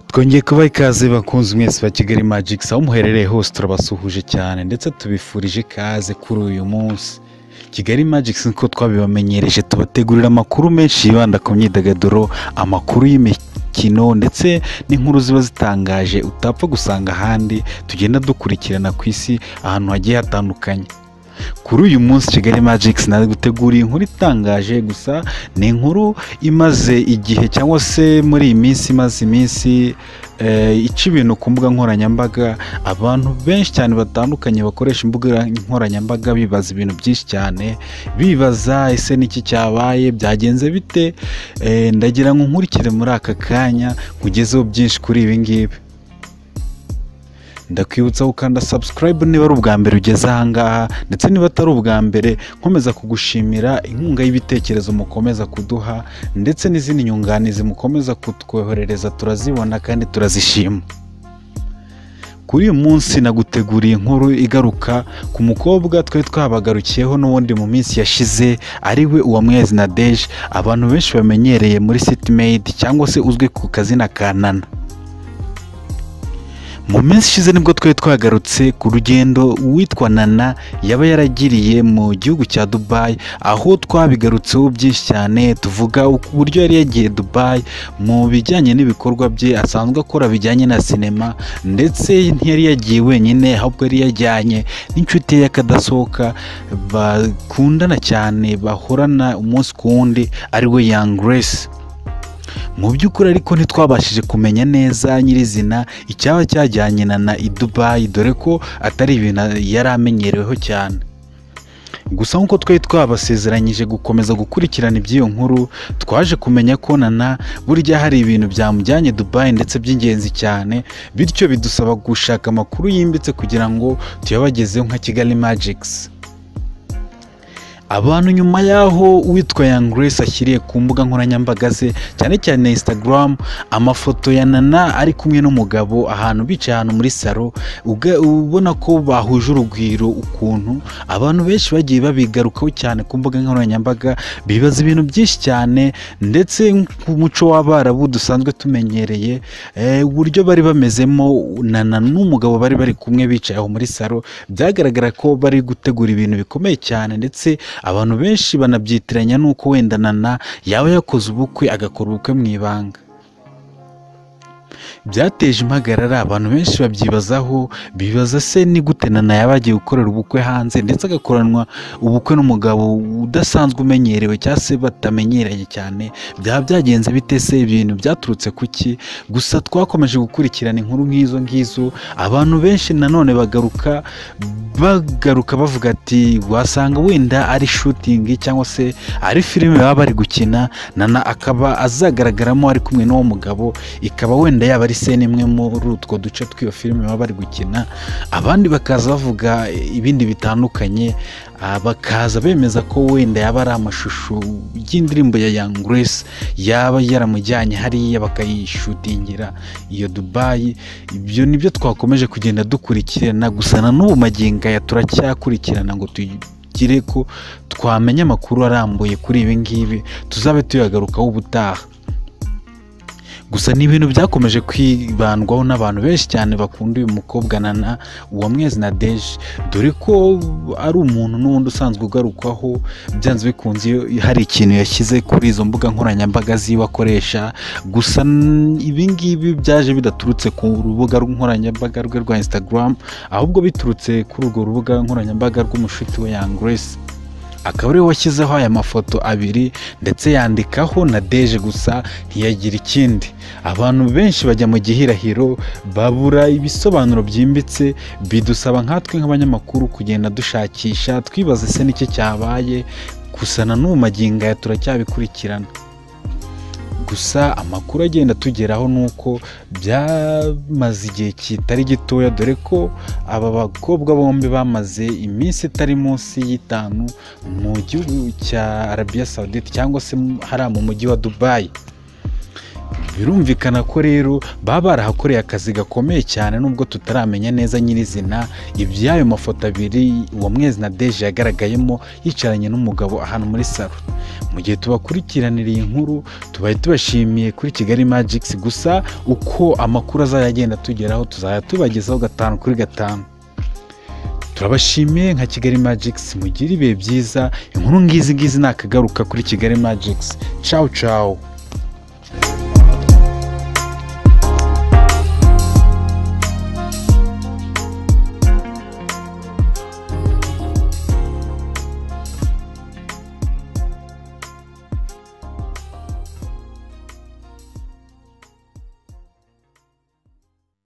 twongeye kuba ikaze bakunze mwese ba kigali magikisi aho muherereye hose turabasuhuje cyane ndetse tubifurije ikaze kuri uyu munsi kigali magikisi nkuko twabibamenyereje tubategurira amakuru menshi yibanda ku myidagaduro amakuru y'imikino ndetse n'inkuru ziba zitangaje utapfa gusanga ahandi tugenda dukurikirana ku isi ahantu hagiye hatandukanye kuri uyu munsi kigali magikisi nari guteguriye inkuru itangaje gusa ni inkuru imaze igihe cyangwa se muri iyi minsi imaze iminsi ica ibintu ku mbuga nkoranyambaga abantu benshi cyane batandukanye bakoresha imbuga nkoranyambaga bibaza ibintu byinshi cyane bibaza ese n'iki cyabaye byagenze bite ndagira ngo nkurikire muri aka kanya nkugezeho byinshi kuri ibi ngibi ndakwibutsa gukanda subscribe niba ari ubwa mbere ugeze ahangaha ndetse niba atari ubwa mbere nkomeza kugushimira inkunga y'ibitekerezo mukomeza kuduha ndetse n'izindi nyunganizi mukomeza kutwoherereza turazibona kandi turazishima kuri uyu munsi naguteguriye inkuru igaruka ku mukobwa twari twabagarukiyeho n'ubundi mu minsi yashize ari we uwamwezi nadeje abantu benshi bamenyereye muri sitimeyidi cyangwa se uzwi ku kazina ka nana mu minsi ishize nibwo twari twagarutse ku rugendo uwitwa nana yaba yaragiriye mu gihugu cya dubayi aho twabigarutseho byinshi cyane tuvuga uburyo yari yagiye dubayi mu bijyanye n'ibikorwa bye asanzwe akora bijyanye na sinema ndetse ntiyari yagiye wenyine ahubwo yari yajyanye n'inshuti ye y'akadasohoka bakundana cyane bahorana umunsi ku wundi ari we yangi resi mu by'ukuri ariko ntitwabashije kumenya neza nyirizina icyaba cyajyanye na i dubayi dore ko atari ibintu yari amenyereweho cyane gusa nk'uko twari twabasezeranyije gukomeza gukurikirana iby'iyo nkuru twaje kumenya ko nana burya hari ibintu byamujyanye dubayi ndetse by'ingenzi cyane bityo bidusaba gushaka amakuru yimbitse kugira ngo tuyabagezeho nka kigali magikisi abantu nyuma y'aho uwitwa Young Grace ashyiriye ku mbuga nkoranyambaga ze cyane cyane Instagram amafoto ya Nana ari kumwe n'umugabo ahantu bicaye ahantu muri salo ubona ko bahuje urugwiro ukuntu abantu benshi bagiye babigarukaho cyane ku mbuga nkoranyambaga bibaza ibintu byinshi cyane ndetse nk'umuco w'abarabu dusanzwe tumenyereye uburyo bari bamezemo Nana n'umugabo bari bari kumwe bicaye aho muri salo byagaragara ko bari gutegura ibintu bikomeye cyane ndetse abantu benshi banabyitiranya n'uko wenda nana yaba yakoze ubukwe agakora ubukwe mu ibanga byateje impagarara abantu benshi babyibazaho bibaza se ni gute nana yaba agiye gukorera ubukwe hanze ndetse agakoranwa ubukwe n'umugabo udasanzwe umenyerewe cyangwa se batamenyeranye cyane byaba byagenze bite se ibintu byaturutse ku ki gusa twakomeje gukurikirana inkuru nk'izo ngizo abantu benshi nanone bagaruka bagaruka bavuga ati wasanga wenda ari shutingi cyangwa se ari filime baba bari gukina nana akaba azagaragaramo ari kumwe n'uwo mugabo ikaba wenda yaba ari sene imwe muri utwo duce tw'iyo filime baba bari gukina abandi bakaza bavuga ibindi bitandukanye bakaza bemeza ko wenda yaba ari amashusho y'indirimbo ya Young Grace yaba yaramujyanye hariya bakayishutingira iyo Dubai ibyo nibyo twakomeje kugenda dukurikirana gusa na n'ubu magingo aya turacyakurikirana ngo tugire ko twamenya amakuru arambuye kuri ibi ngibi tuzabe tuyagarukaho ubutaha gusa ni ibintu byakomeje kwibandwaho n'abantu benshi cyane bakunda uyu mukobwa nana uwamwezi na deje dore ko ari umuntu n'ubundi usanzwe ugarukwaho byanze bikunze iyo hari ikintu yashyize kuri izo mbuga nkoranyambaga ziwe akoresha gusa ibi ngibi byaje bidaturutse ku rubuga nkoranyambaga rwe rwa instagram ahubwo biturutse kuri urwo rubuga nkoranyambaga rw'umushuti we yangresi akaba ariwe washyizeho aya mafoto abiri ndetse yandikaho na deje gusa ntiyagira ikindi abantu benshi bajya mu gihirahiro babura ibisobanuro byimbitse bidusaba nkatwe nk'abanyamakuru kugenda dushakisha twibaze se n'icyo cyabaye gusa na n'ubu magingo aya turacyabikurikirana gusa amakuru agenda atugeraho ni uko byamaze igihe kitari gitoya dore ko aba bakobwa bombi bamaze iminsi itari munsi y'itanu mu gihugu cya arabiya sawudite cyangwa se hariya mu mujyi wa dubayi birumvikana ko rero baba barahakoreye akazi gakomeye cyane nubwo tutaramenya neza nyirizina iby'ayo mafoto abiri uwo mwezi na deje yagaragayemo yicaranye n'umugabo ahantu muri salo mu gihe tubakurikiranira iyi nkuru tubaye tubashimiye kuri kigali magikisi gusa uko amakuru azajya agenda atugeraho tuzajya tubagezaho gatanu kuri gatanu turabashimiye nka kigali magikisi mugire ibihe byiza inkuru ngizi ngizi nakagaruka kuri kigali magikisi cawu cawu